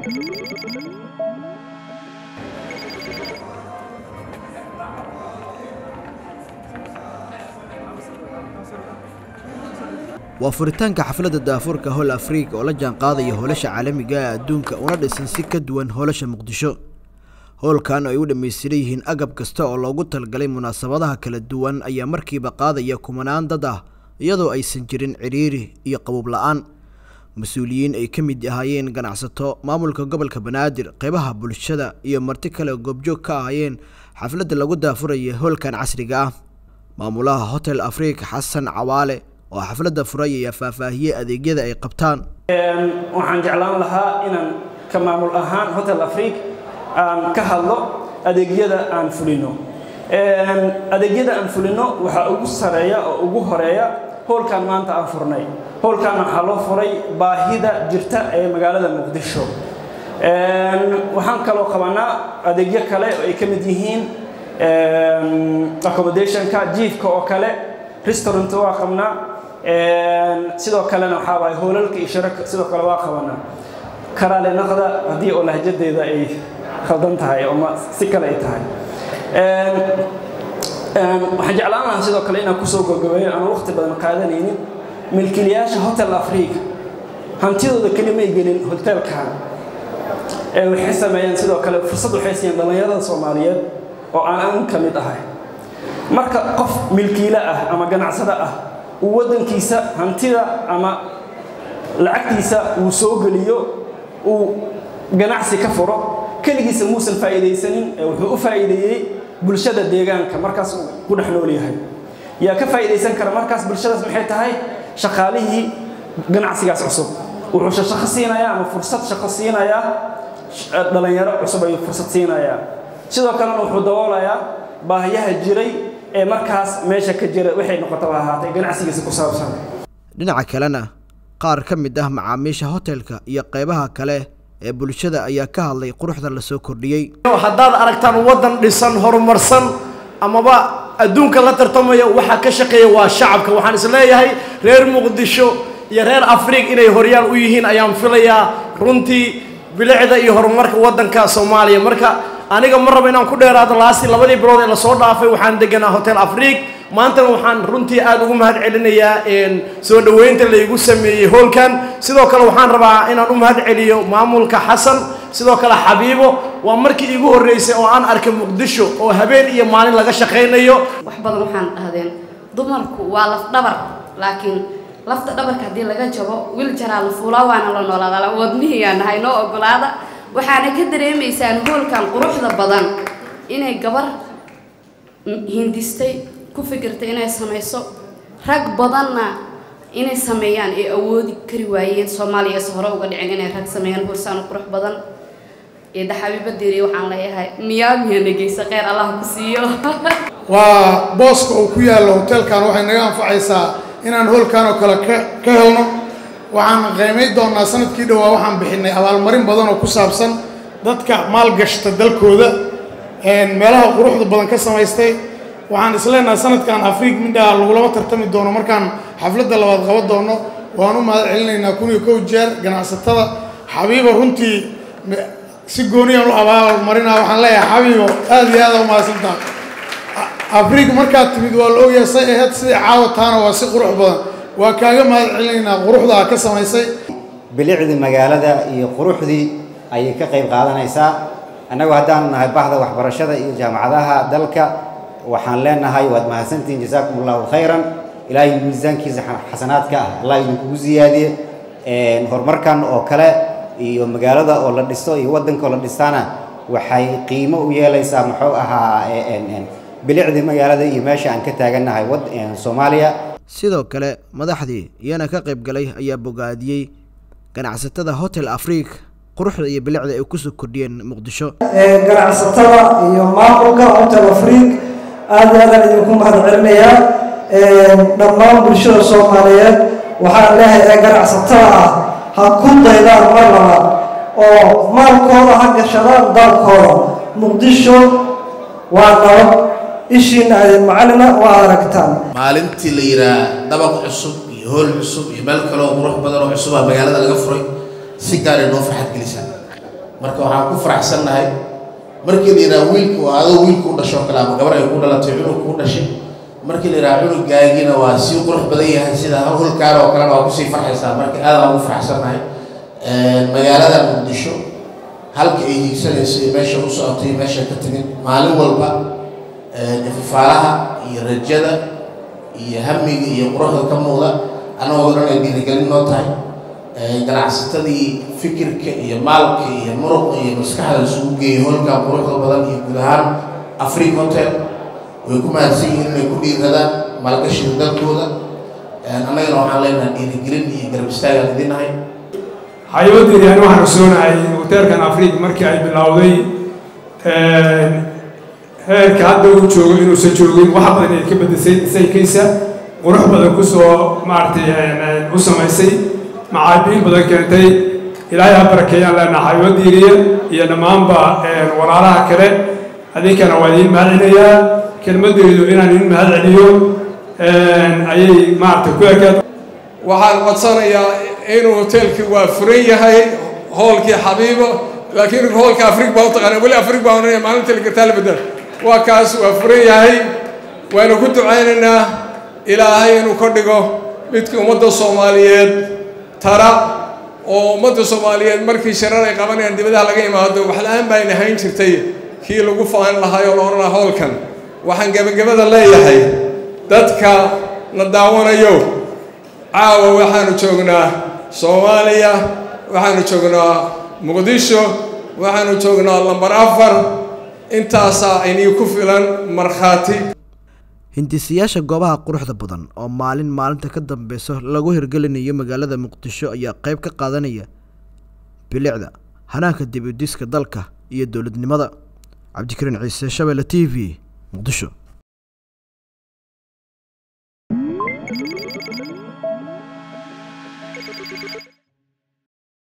waa furitaanka xafladda daafurka hol afrika oo la jaanqaadaya hoolasha caalamiga ee adduunka una dhisan si ka duwan hoolasha muqdisho howlkan ay u dhammaystiran yihiin agab kasta oo loogu talgalay munaasabadaha kala duwan ayaa markiiba qaadaya kumanaan dad ah iyadoo aysan jirin cidhiiri iyo qabuub la-aan mas-uuliyiin ay ka mid ahaayeen ganacsato maamulka gobolka banaadir qeybaha bulshada iyo marti kale goobjoog ka ahaayeen xafladda lagu daafuraya howlkan casriga ah maamulaha hotel afrika xasan cawaale oo xafladda furay ayaa faahfaahiyey adeegyada ay qabtaan waxaan jeclaan lahaa inaan ka maamul ahaan hotel afrika aan ka hadlo adeegyada aan fulino adeegyada aan fulino waxaa ugu sareeya oo ugu horeeya howlkan maanta aan furnay howlkan waxaa loo furay baahida jirta ee magaalada muqdisho waxaan kaloo qabanaa adeegyo kale oo ay ka mid yihiin accommodationka jiifka oo kale restaurant waa qabnaa sidoo kalena waxaa waay hoolalka iyo shirarka sidoo kale waa qabanaa karaale naqda haddii oo lahjadeeda ay khaldan tahay ama si kale ay tahay waxaan jeclaan lahaa sidoo kale inaan kusoo gabagabeeyo aan waqti badan qaadanaynin milkiilayaasha hotel africa hantidooda keli may gelin hotelkan ee waxay sameeyeen sidoo kale fursad waxay siiyeen dhallinyarada soomaaliyeed oo aan an ka mid ahay marka qof milkiile ah ama ganacsado ah uu waddankiisa hantida ama lacagtiisa uu soo geliyo uu ganacsi ka furo keligiisa muusan faa'iidaysanin ee wuxuu u faa'iideeyey bulshada deegaanka markaas uu ku dhex nool yahay yaa ka faa'iidaysan kara markaas bulshadaas maxay tahay shaqaalihii ganacsigaas cusub wuxuu shaqo siinayaa ama fursad shaqo siinayaa dhalinyaro cusub ayuu fursad siinayaa sidoo kalena wuxuu daboolayaa baahiyaha jiray ee markaas meesha ka jira waxay noqotaba ahaatay ganacsigiisa ku saabsan dhinaca kalena qaar ka mid ah macaamiisha hotelka iyo qeybaha kale ee bulshada ayaa ka hadlay quruxda la soo kordhiyey haddaad aragtaan waddan dhisan horumarsan amaba adduunka la tartamaya waxaa ka shaqeeya waa shacabka waxaan is leeyahay reer muqdisho iyo reer afriig inay horyaal u yihiin ayaan filayaa runtii bilicda iyo horumarka waddanka soomaaliya marka aniga ma rabo inaan ku dheeraado laastii labadii bilood ee lasoo dhaafay waxaan deganaa hotel afriig maantana waxaan runtii aada ugu mahad celinayaa soo dhoweynta laygu sameeyey hoolkan sidoo kale waxaan rabaa inaan u mahad celiyo maamulka xasan sidoo kale xabiibo waa markii iigu horreysay oo aan arkay muqdisho oo habeen iyo maalin laga shaqaynayo wax badan waxaan dhahdeen dumarku waa laf dhabar laakiin lafta dhabarka haddii laga jabo wiil jaraa la fuulaa waana la noolaada wadnihiyaa nahay noo ogolaada waxaana ka dareemaysaan hoolkan quruxda badan inay gabar hindistay ku fikirtay inay samayso rag badanna inay sameeyaan ee awoodi kari waayeen soomaaliya se hore uga dhicin inay rag sameeyaan hoolsaan qurux badan eedda xabiibadeeri waxaan leeyahay miyaamiya negeysa kheyr allah ku siiyo waa booska uu ku yaallo hotelkan waxay naga anfacaysaa inaan hoolkan oo kale ka ka helno waxaan qiimay doonaa sanadkii dhowaa waxaan bixinay abaalmarin badan oo ku saabsan dadka maalgashta dalkooda meelaha quruxda badan ka samaystay waxaan isleenahay sanadkan afriig midhaa lagulama tartami doono markaan xafladda labaad qaban doono waan u mahad celinaynaa kun iyo kow jeer ganacsatada xabiiba runtii si gooniyaan u abaalmarinaa waxaan leeyahay xabiibo aada iyo aada u mahadsantaha afriig markaad timid waa la ogyahay say ahayd sidai caawataana waa si qurux badan waa kaaga mahad celinaynaa quruxdaa ka samaysay bilicdii magaalada iyo quruxdii ayay ka qayb qaadanaysaa annagu haddaan nahay bahda waxbarashada iyo jaamacadaha dalka waxaan leenahay waad mahadsantihiin jasaakum allahu khayran ilaahay miisaankiisa xasanaadka ah allah idinkugu siyaadiye horumarkan oo kale iyo magaalada oo la dhisto iyo waddanka oo la dhistaana waxay qiimo u yeelaysaa muxuu ahaa bilicdii magaalada iyo meesha aan ka taagannahay soomaaliya sidoo kale madaxdii iyana ka qayb galay ayaa bogaadiyey ganacsatada hotel afriik quruxda iyo bilicda ay kusoo kordhiyeen muqdisho ganacsatada iyo maamulka hotel afriik aada iyo aadaan idinku mahad celinayaa dhammaan bulshada soomaaliyeed waxaan leehay ee ganacsatada ah ha ku daydaan mar labaad oo maalkooda ha gashadaan dalkooda muqdisho waa nabad ishiina adin macalina waa aragtaan maalintii la yidhaah dabaq cusub iyo hool cusub iyo meel kale oo qurux badan oo cusubaa magaalada laga furay si gaaray noo farxad gelisaa marka waxaan ku faraxsannahay markii la yidhaha wiilka waa adoo wiilku u dhasho kale ama gabar ay ku dhalatay cunug kuu dhashay markii la yidhaha cunugaagina waa sii qurux badan yahay sida hulkaan oo kalena waa kusii farxaysaa marka aadaan ugu faraxsannahay magaalada muqdisho halka ay hiigsanayso iyo meesha u socotay iyo meesha ka timid maalin walba ififaalaha iyo rajada iyo hamiga iyo quruxda ka muuqda annagoo dhan ay dhiirigelin noo tahay ganacsatadii fikirka iyo maalka iyo muruqa iyo maskaxda isugu geeyay holkan quruxda badan iyo guud ahaan afrique hotel way ku mahadsan yihiin inay ku dhiiradaan maalgashida dalkooda annagana waxaan leenahay dhiirigelin iyo garab istaagaan idinahay xayawadeedii ani waxaan ogsoonahay hoteelkan afrique markii ay bilowday heerka hadda uu joogo inuusan joogin wax badan ay ka bedesay saykiisa qurux badan kusoo maaragtay u samaysay macaabiil badan keentay ilaahay ha barakeeyaan leenaha xayawadiiriya iyo dhammaanba walaalaha kale adinkana waa idiin mahad celinayaa kelmaddeedu inaan idiin mahad celiyo ayay maaragtay ku ekaad waxaan codsanayaa inuu hoteelkii waa furan yahay hoolkii xabiibo laakiin hoolka afrig baa u taqaana weli afrig baa oranaya maalinta ligartaa la bedel waa kaas waa furan yahay waanu ku ducaynaynaa ilaahay inuu ka dhigo midkii ummadda soomaaliyeed tara oo ummadda soomaaliyeed markii shirar ay qabanayaan dibadaha laga imaado wax la-aan baa ayna hayn jirtay kii lagu faan lahay oo la odhan lahaa hoolkan waxaan gebagabada leeyahay dadka na daawanayo caawa waxaanu joognaa soomaaliya waxaanu joognaa muqdisho waxaanu joognaa lambar afar intaasaa aynii ku filan markhaati hindisayaasha goobaha quruxda badan oo maalin maalinta ka dambeyso lagu hirgelinayo magaalada muqdisho ayaa qayb ka qaadanaya bilicda hanaanka dib u diska dalka iyo dowladnimada cabdikariin ciise shabeelle t v muqdisho